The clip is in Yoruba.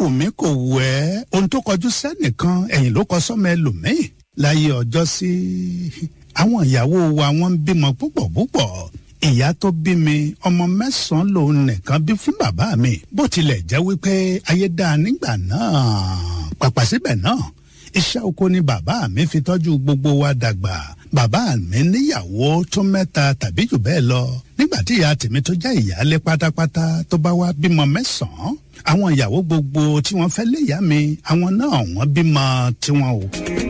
wù mí kò wù ẹ́ ohun tó kọjú sẹ́nìkan ẹ̀yìn ló kọ sọ́mọ ẹlòmíì láyé ọjọ́ sí àwọn ìyàwó wa wọ́n ń bímọ púpọ̀ púpọ̀ ìyá tó bí mi ọmọ mẹ́sàn-án lòun nìkan bí fún bàbá mi bó tilẹ̀ jẹ́ wípé ayé dáa nígbà náà pàpà síbẹ̀ náà iṣẹ́ oko ni bàbá mi fi tọ́jú gbogbo wa dàgbà bàbá mi níyàwó tó mẹ́ta tàbí jù bẹ́ẹ̀ lọ nígbà tí ìyá tèmi tó jẹ́ ìyáálé pátápátá tó bá wá bímọ mẹ́sàn-án àwọn ìyàwó gbogbo tí wọ́n fẹ́ léyà mi àwọn náà wọ́n bímọ tiwọn o.